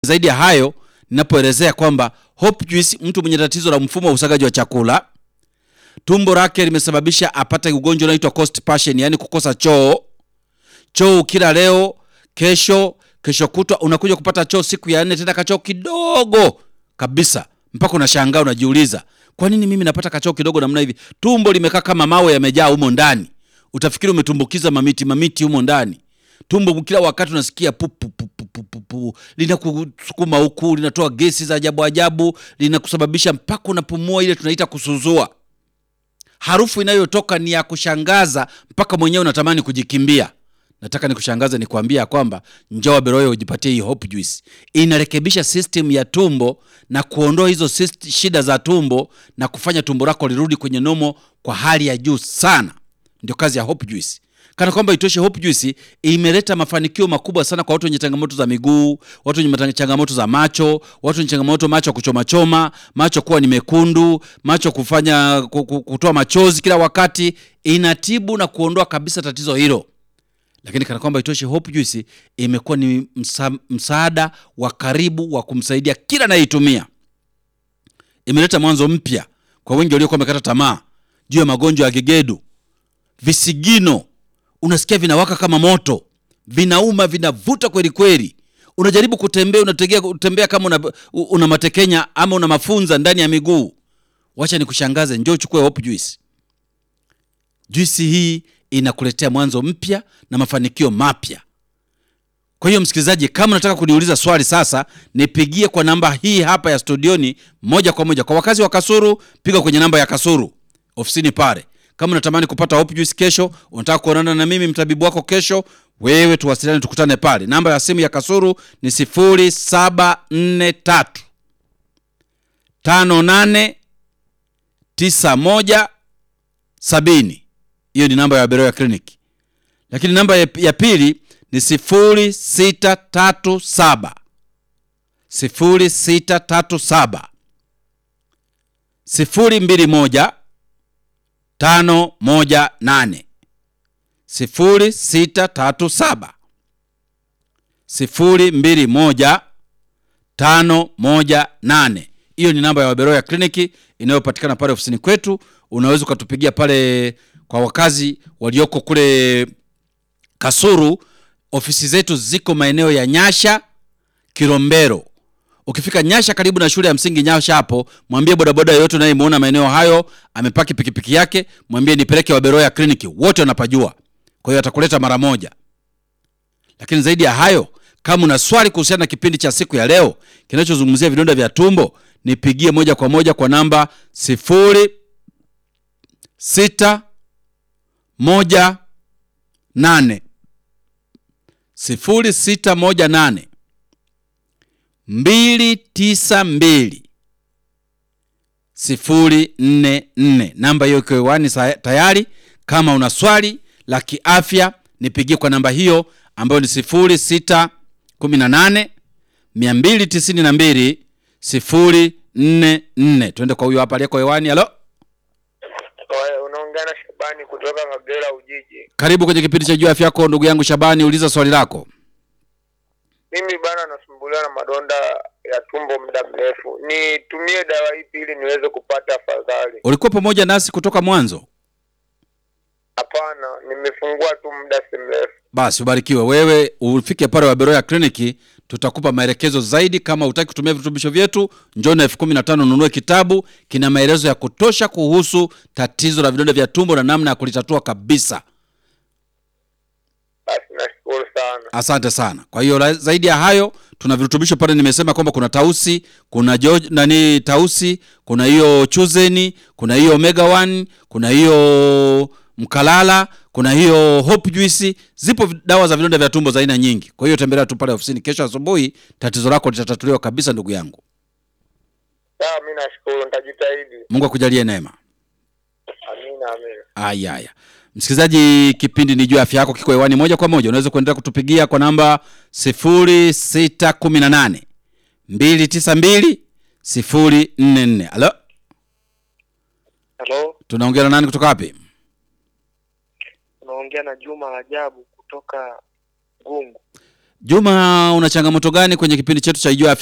Zaidi ya hayo, ninapoelezea kwamba Hope Juice, mtu mwenye tatizo la mfumo wa usagaji wa chakula, tumbo lake limesababisha apate ugonjwa unaoitwa constipation, yani kukosa choo. Choo ukila leo, kesho, kesho kutwa unakuja kupata choo siku ya nne, tena kachoo kidogo kabisa, mpaka unashangaa unajiuliza, kwa nini mimi napata kachoo kidogo namna hivi? Tumbo limekaa kama mawe yamejaa humo ndani, utafikiri umetumbukiza mamiti mamiti humo ndani. Tumbo kila wakati unasikia pu pu pu pu pu pu pu, linakusukuma huku, linatoa gesi za ajabu ajabu, linakusababisha mpaka unapumua ile tunaita kusuzua. Harufu inayotoka ni ya kushangaza mpaka mwenyewe unatamani kujikimbia. Nataka nikushangaze nikwambia kwamba njoo Beroya ujipatie hii Hope Juice. Inarekebisha system ya tumbo na kuondoa hizo syst- shida za tumbo na kufanya tumbo lako lirudi kwenye nomo kwa hali ya juu sana. Ndio kazi ya Hope Juice. Kana kwamba itoshe, Hope Juice imeleta mafanikio makubwa sana kwa watu wenye changamoto za miguu, watu wenye mata- changamoto za macho, watu wenye changamoto macho ya kuchoma choma, macho kuwa ni mekundu, macho kufanya ku- ku- kutoa machozi kila wakati. Inatibu na kuondoa kabisa tatizo hilo lakini kana kwamba itoshe, Hope Juice imekuwa ni msa, msaada wa karibu wa kumsaidia kila anayeitumia. Imeleta mwanzo mpya kwa wengi waliokuwa wamekata tamaa juu ya magonjwa ya gegedu, visigino, unasikia vinawaka kama moto, vinauma, vinavuta kweli kweli. Unajaribu kutembea, unategea kutembea kama una, una matekenya ama una mafunza ndani ya miguu. Wacha nikushangaze, njoo uchukue Hope Juice. Juisi hii inakuletea mwanzo mpya na mafanikio mapya. Kwa hiyo msikilizaji, kama unataka kuniuliza swali sasa, nipigie kwa namba hii hapa ya studioni moja kwa moja. Kwa wakazi wa Kasuru, piga kwenye namba ya Kasuru ofisini pale. Kama unatamani kupata Hope Juice kesho, unataka kuonana na mimi mtabibu wako kesho, wewe tuwasiliane, tukutane pale. Namba ya simu ya Kasuru ni 0743 58 91 sabini. Hiyo ni namba ya Beroya Clinic, lakini namba ya, ya pili ni sifuri sita tatu saba sifuri sita tatu saba sifuri mbili moja tano moja nane sifuri sita tatu saba sifuri mbili moja tano moja nane. Hiyo ni namba ya Waberoya kliniki inayopatikana pale ofisini kwetu. Unaweza ukatupigia pale. Kwa wakazi walioko kule Kasuru, ofisi zetu ziko maeneo ya Nyasha, Kilombero. Ukifika Nyasha karibu na shule ya msingi Nyasha hapo, mwambie bodaboda yoyote unayemwona maeneo hayo amepaki pikipiki yake, mwambie nipeleke Waberoya kliniki, wote wanapajua. Kwa hiyo atakuleta mara moja. Lakini zaidi ya hayo, kama una swali kuhusiana na kipindi cha siku ya leo kinachozungumzia vidonda vya tumbo, nipigie moja kwa moja kwa namba sifuri sita moja nane sifuri sita moja nane mbili tisa mbili sifuri nne nne. Namba hiyo iko hewani sa- tayari. Kama una swali la kiafya nipigie kwa namba hiyo ambayo ni sifuri sita kumi na nane mia mbili tisini na mbili sifuri nne nne. Tuende kwa huyo hapa aliyeko hewani. Halo, Oe, unaongea na Shabani kutoka Kagera Ujiji. karibu kwenye kipindi cha juu ya afya yako, ndugu yangu Shabani, uliza swali lako. Mimi bana nasumbuliwa na madonda ya tumbo muda mrefu, nitumie dawa ipi ili niweze kupata afadhali? Ulikuwa pamoja nasi kutoka mwanzo? Hapana, nimefungua tu muda si mrefu. Basi ubarikiwe wewe, ufike pale Waberoya kliniki, tutakupa maelekezo zaidi. Kama hutaki kutumia virutubisho vyetu, njoo na elfu kumi na tano ununue kitabu, kina maelezo ya kutosha kuhusu tatizo la vidonda vya tumbo na namna ya kulitatua kabisa. Basi nashukuru sana. Asante sana. Kwa hiyo la- zaidi ya hayo, tuna virutubisho pale. Nimesema kwamba kuna tausi, kuna jo, nani tausi, kuna hiyo chuzeni, kuna hiyo omega 1, kuna hiyo mkalala, kuna hiyo hope juice. Zipo vi- dawa za vidonda vya tumbo za aina nyingi. Kwa hiyo tembelea tu pale ofisini kesho asubuhi, tatizo lako litatatuliwa kabisa, ndugu yangu. Sawa, mi nashukuru, nitajitahidi. Mungu akujalie neema. Amina, amina. Aya, aya. Msikilizaji, kipindi ni juu ya afya yako, kiko hewani moja kwa moja. Unaweza kuendelea kutupigia kwa namba 0618 292 044. Halo, Halo, tunaongea na nani kutoka wapi? unaongea na Juma Rajabu kutoka Gungu. Juma, una changamoto gani kwenye kipindi chetu cha Ijua Afya